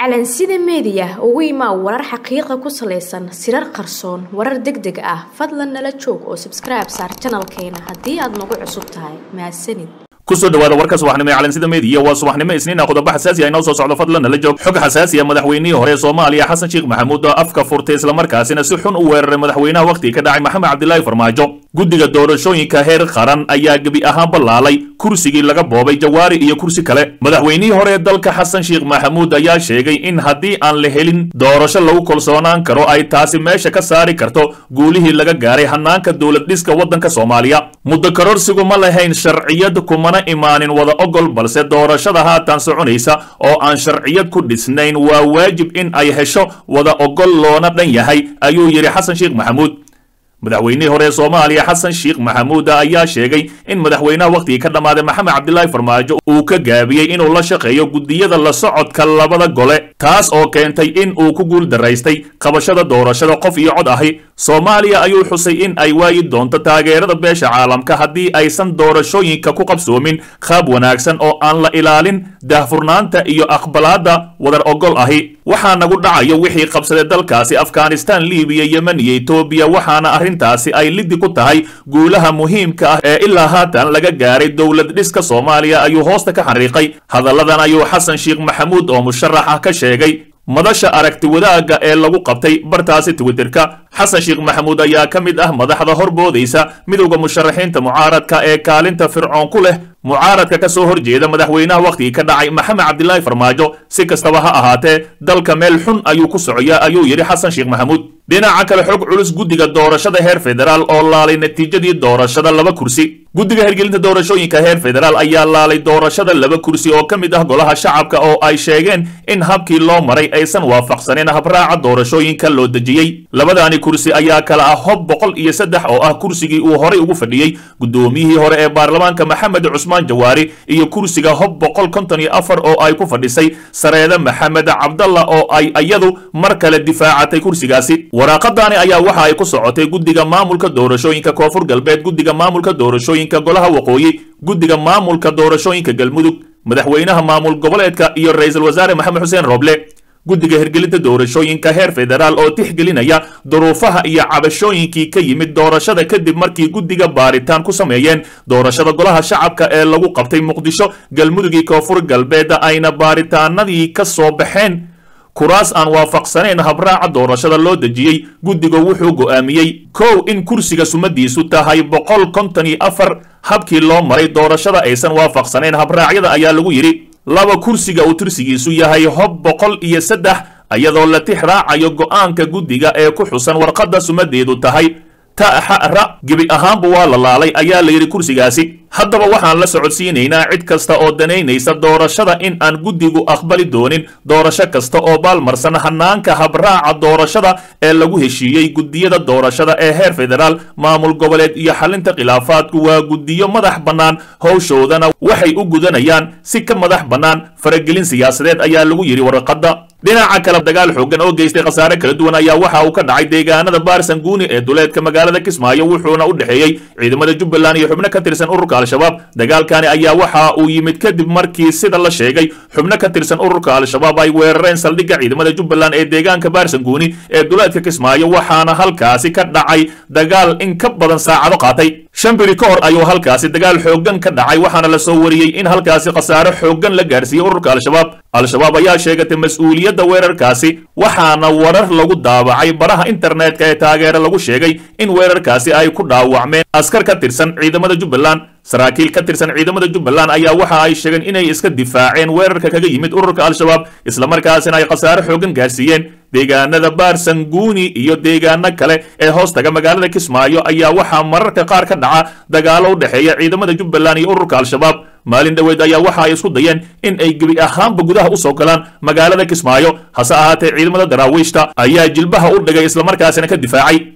calansida meediya ugu imaa warar xaqiiqa ku salaysan sirar qarsoon warar deg deg ah fadlan nala joog oo sabskribe saar janalkeena haddii aad nagu cusub tahay mahadsanid kusoo dhawaada warka subaxnimo ee calansida meediya waa subaxnimo isniina qodobo xasaasi ah inoo soo socdo fadlan nala joog xog xasaasi ah madaxweynihii hore ee soomaaliya xasan sheekh maxamuud oo afka furtay islamarkaasina si xun u weeraray madaxweynaha wakhtiga ka dhacay maxamed cabdilaahi farmaajo guddiga doorashooyinka heer qaran ayaa gebi ahaan ballaalay kursigii laga boobay jawaari iyo kursi kale madaxweynihii hore ee dalka xasan sheekh maxamuud ayaa sheegay in haddii aan la helin doorasho lagu kalsoonaan karo ay taasi meesha ka saari karto guulihii laga gaaray hanaanka dowlad dhiska waddanka soomaaliya muddo kororsigu ma lahayn sharciyad kumana imaanin wada ogol balse doorashada haatan soconaysa oo aan sharciyad ku dhisnayn waa waajib in ay hesho wada ogol loona dhan yahay ayuu yidhi xasan sheekh maxamuud madaxweynihii hore ee soomaaliya xasan sheekh maxamuud ayaa sheegay in madaxweynaha wakhtigii ka dhammaaday maxamed cabdilaahi farmaajo uu ka gaabiyey inuu la shaqeeyo guddiyada la socodka labada gole taas oo keentay in uu ku guul daraystay qabashada doorashada qof iyo cod ahi soomaaliya ayuu xusay in ay waayi doonto taageerada beesha caalamka haddii aysan doorashooyinka ku qabsoomin qaab wanaagsan oo aan la ilaalin daahfurnaanta iyo aqbalaadda wadar ogol ahi waxaa nagu dhacayo wixii qabsaday dalkaasi afghanistan libiya yemen iyo etoobiya waxaana arrintaasi ay liddi ku tahay guulaha muhiimka ah ee ilaa haatan laga gaaray dowlad dhiska soomaaliya ayuu hoosta ka xariiqay hadalladan ayuu xasan sheekh maxamuud oo musharax ah ka sheegay madasha aragti wadaagga ee lagu qabtay bartaasi twitterka xasan sheekh maxamuud ayaa ka mid ah madaxda horboodaysa midowda musharaxiinta mucaaradka ee kaalinta fircoon ku leh mucaaradka ka soo horjeeda madaxweynaha wakhtigii ka dhacay maxamed cabdilaahi farmaajo si kastaba ha ahaatee dalka meel xun ayuu ku socoyaa ayuu yidhi xasan sheekh maxamuud dhinaca kale xog culus guddiga doorashada heer federaal oo laalay natiijadii doorashada laba kursi guddiga hirgelinta doorashooyinka heer federaal ayaa laalay doorashada laba kursi oo ka mid ah golaha shacabka oo ay sheegeen in habkii loo maray aysan waafaqsanin habraaca doorashooyinka loo dejiyey labadaani kursi ayaa kala ah hob boqol iyo saddex oo ah kursigii uu horay ugu fadhiyey guddoomiyihii hore ee baarlamaanka maxamed cusmaan jawaari iyo kursiga hob boqol konton iyo afar oo ay ku fadhisay sareede maxamed cabdalla oo ay iyadu mar kale difaacatay kursigaasi waraaqadaani ayaa waxa ay ku socotay guddiga maamulka doorashooyinka koonfur galbeed guddiga maamulka doorashooyinka golaha waqooyi guddiga maamulka doorashooyinka galmudug madaxweynaha maamul goboleedka iyo ra-iisul wasaare maxamed xuseen roble guddiga hirgelinta doorashooyinka heer federaal oo tixgelinaya duruufaha iyo cabashooyinkii ka yimid doorashada kadib markii guddiga baaritaan ku sameeyeen doorashada golaha shacabka ee lagu qabtay muqdisho galmudugii koonfur galbeedda ayna baaritaanadii ka soo baxeen kuraas aan waafaqsanayn habraaca doorashada loo dejiyey guddiga wuxuu go'aamiyey kow in kursiga sumadiisu tahay boqol konton iyo afar habkii loo maray doorashada aysan waafaqsanayn habraacyada ayaa lagu yidhi laba kursiga uu tirsigiisu yahay hob boqol iyo saddex iyadoo la tix raacayo go'aanka guddiga ee ku xusan warqadda sumadeedu tahay ta'xa-ra gebi ahaanba waa la laalay ayaa la yidhi kursigaasi haddaba waxaan la socodsiinaynaa cid kasta oo danaynaysa doorashada in aan guddigu aqbali doonin doorasho kasta oo baalmarsan hanaanka habraaca doorashada ee lagu heshiiyey guddiyada doorashada ee heer federaal maamul goboleed iyo xalinta khilaafaadku waa guddiyo madax bannaan howshoodana waxay u gudanayaan si ka madax bannaan faragelin siyaasadeed ayaa lagu yidhi warqadda dhinaca kale dagaal xoogan oo geystay khasaare kala duwan ayaa waxa uu ka dhacay deegaanada baarsanguuni ee duleedka magaalada kismaayo wuxuuna u dhexeeyey ciidamada jubbaland iyo xubno ka tirsan ururka al-shabaab dagaalkani ayaa waxa uu yimid kadib markii sida la sheegay xubno ka tirsan ururka al-shabaab ay weerareen saldhigga ciidamada jubbaland ee deegaanka baarsanguuni ee duleedka kismaayo waxaana halkaasi ka dhacay dagaal in ka badan saacado qaatay shan biri ka hor ayuu halkaasi dagaal xooggan ka dhacay waxaana la soo wariyey in halkaasi khasaare xooggan la gaarsiiyey ururka al-shabaab al-shabaab ayaa sheegatay mas-uuliyadda weerarkaasi waxaana warar lagu daabacay baraha internetka ee taageere lagu sheegay in weerarkaasi ay ku dhaawacmeen askar ka tirsan ciidamada jubbaland saraakiil ka tirsan ciidamada jubbaland ayaa waxa ay sheegeen inay iska difaaceen weerarka kaga yimid ururka al-shabaab islamarkaasina ay khasaare xooggan gaarsiiyeen deegaanada baarsanguuni iyo deegaano kale ee hoostaga magaalada kismaayo ayaa waxaa mararka qaar ka dhaca dagaalo u dhexeeya ciidamada jubbaland iyo ururka al-shabaab maalin dhoweed ayaa waxa ay isku dayeen in ay gebi ahaanba gudaha u soo galaan magaalada kismaayo hase ahaatee ciidamada daraawiishta ayaa jilbaha u dhigay islamarkaasina ka difaacay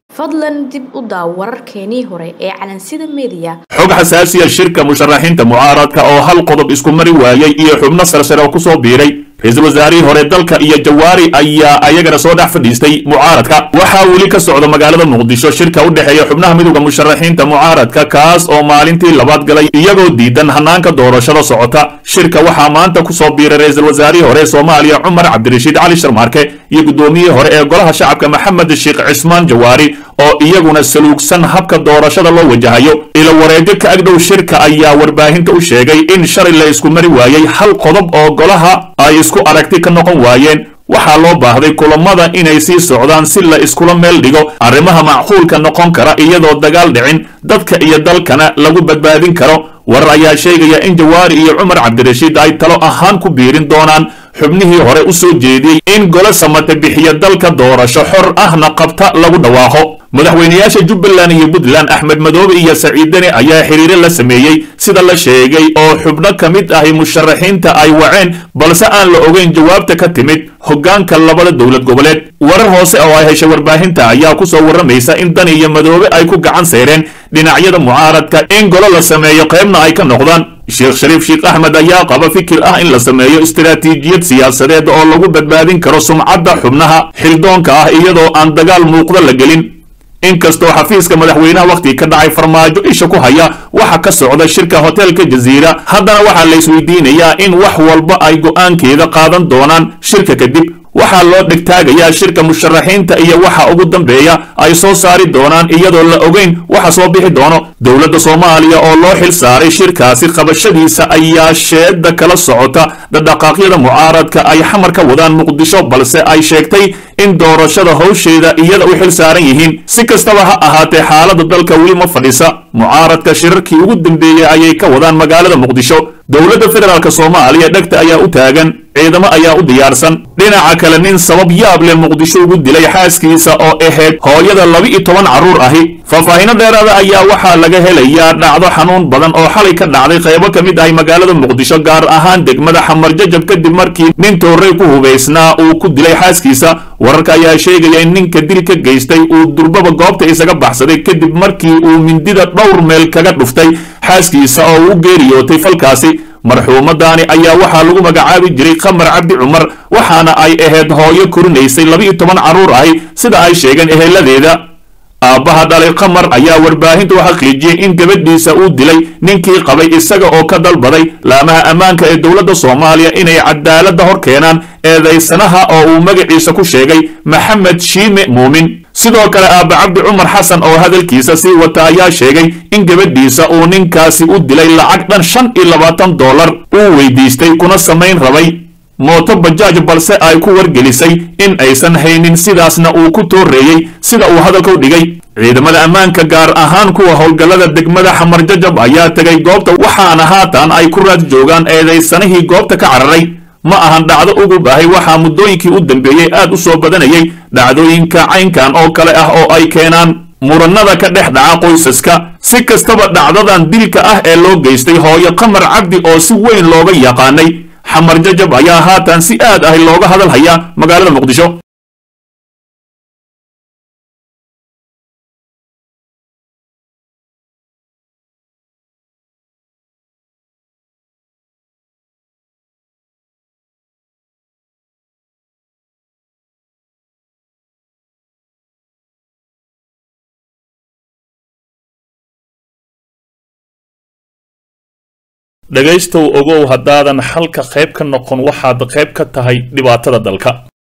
fadlan dib u daaw wararkeenii hore ee calansida mediya xog xasaasiya shirka musharaxiinta mucaaradka oo hal qodob isku mari waayey iyo xubno sarsare oo kusoo biiray ra-iisul wasaarihii hore dalka iyo jawaari ayaa ayagana soo dhex fadhiistay mucaaradka waxaa weli ka socda magaalada muqdisho shirka u dhexeeya xubnaha midowda musharaxiinta mucaaradka kaas oo maalintii labaad galay iyagoo diidan hanaanka doorashada socota shirka waxaa maanta kusoo biiray ra-iisul wasaarihii hore soomaaliya cumar cabdirashiid cali sharmaarke iyo guddoomiyihii hore ee golaha shacabka maxamed sheekh cismaan jawaari oo iyaguna saluugsan habka doorashada loo wajahayo ila wareegyo ka agdhow shirka ayaa warbaahinta u sheegay in shalay la isku mari waayey hal qodob oo golaha ay isku aragti ka noqon waayeen waxaa loo baahday kulamada inay sii socdaan si la iskula meel dhigo arrimaha macquulka noqon kara iyadoo dagaal dhicin dadka iyo dalkana lagu badbaadin karo warar ayaa sheegaya in jawaari iyo cumar cabdirashiid ay talo ahaan ku biirin doonaan xubnihii hore u soo jeediyey in golo samate bixiya dalka doorasho xor ahna qabta lagu dhawaaqo madaxweynayaasha jubbaland iyo puntland axmed madoobe iyo saciid deni ayaa xiriiro la sameeyey sida la sheegay oo xubno ka mid ahi musharaxiinta ay waceen balse aan la ogeyn jawaabta ka timid hoggaanka labada dowlad goboleed warar hoose oo ay heshay warbaahinta ayaa kusoo warramaysa in dani iyo madoobe ay ku gacan seyreen dhinacyada mucaaradka in golo la sameeyo qaybna ay ka noqdaan sheekh shariif sheekh axmed ayaa qaba fikir ah in la sameeyo istaraatiijiyad siyaasadeed oo lagu badbaadin karo sumcadda xubnaha xildoonka ah iyadoo aan dagaal muuqda la gelin inkastoo xafiiska madaxweynaha wakhti ka dhacay farmaajo isha ku haya waxa ka socda shirka hoteelka jaziira haddana waxaa la isweydiinayaa in wax walba ay go'aankeeda qaadan doonaan shirka kadib waxaa loo dhegtaagayaa shirka musharaxiinta iyo waxa ugu dambeeya ay soo saari doonaan iyadoo la ogeyn waxa soo bixi doono dowladda soomaaliya oo loo xil saaray shirkaasi qabashadiisa ayaa sheeda kala socota dhadhaqaaqyada mucaaradka ay xamar ka wadaan muqdisho balse ay sheegtay in doorashada howsheeda iyada u xil saaran yihiin si kastaba ha ahaatee xaaladda dalka weli ma fadhisa mucaaradka shirarkii ugu dambeeyey ayay ka wadaan magaalada muqdisho dowladda federaalk soomaaliya dhegta ayaa u taagan ciidamo ayaa u diyaarsan dhinaca kale nin sabab yaab leh muqdisho ugu dilay xaaskiisa oo ahayd hooyada laba-iyo toban carruur ahi faahfaahino dheeraada ayaa waxaa laga helayaa dhacdo xanuun badan oo xalay ka dhacday qaybo ka mid ahi magaalada muqdisho gaar ahaan degmada xamarjajab kadib markii nin toorey ku hubaysnaa uu ku dilay xaaskiisa wararka ayaa sheegaya in ninka dil ka geystay uu durbaba goobta isaga baxsaday kadib markii uu mindida dhowr meel kaga dhuftay xaaskiisa oo u geeriyootay falkaasi marxuumadani ayaa waxaa lagu magacaabi jiray khamar cabdi cumar waxaana ay ahayd hooyo korinaysay laba-iyo toban carruur ahi sida ay sheegeen eheladeeda aabbaha dhalay khamar ayaa warbaahinta u xaqiijiyey in gabadhiisa uu dilay ninkii qabay isaga oo ka dalbaday laamaha ammaanka ee dowladda soomaaliya inay cadaaladda hor keenaan eedaysanaha oo uu magaciisa ku sheegay maxamed shiime muumin sidoo kale aabba cabdi cumar xasan oo hadalkiisa sii wata ayaa sheegay in gabadhiisa uu ninkaasi u dilay lacag dhan shan iyo labaatan dollar uu weydiistay kuna samayn rabay mooto bajaaj balse ay ku wargelisay in aysan haynin sidaasna uu ku tooreeyey sida uu hadalka u dhigay ciidamada ammaanka gaar ahaan kuwa howlgallada degmada xamarjajab ayaa tegay goobta waxaana haatan ay ku raad joogaan eedaysanihii goobta ka cararay ma ahan dhacdo ugu baahay waxaa muddooyinkii u dambeeyey aad u soo badanayay dhacdooyinka caynkan oo kale ah oo ay keenaan murannada ka dhex dhaca qoysaska si kastaba dhacdadan dilka ah ee loo geystay hooyo qamar cabdi oo si weyn looga yaqaanay xamar jajab ayaa haatan si aad ah looga hadal hayaa magaalada muqdisho dhegaystow ogow haddaadan xalka qayb ka noqon waxaad qayb ka tahay dhibaatada dalka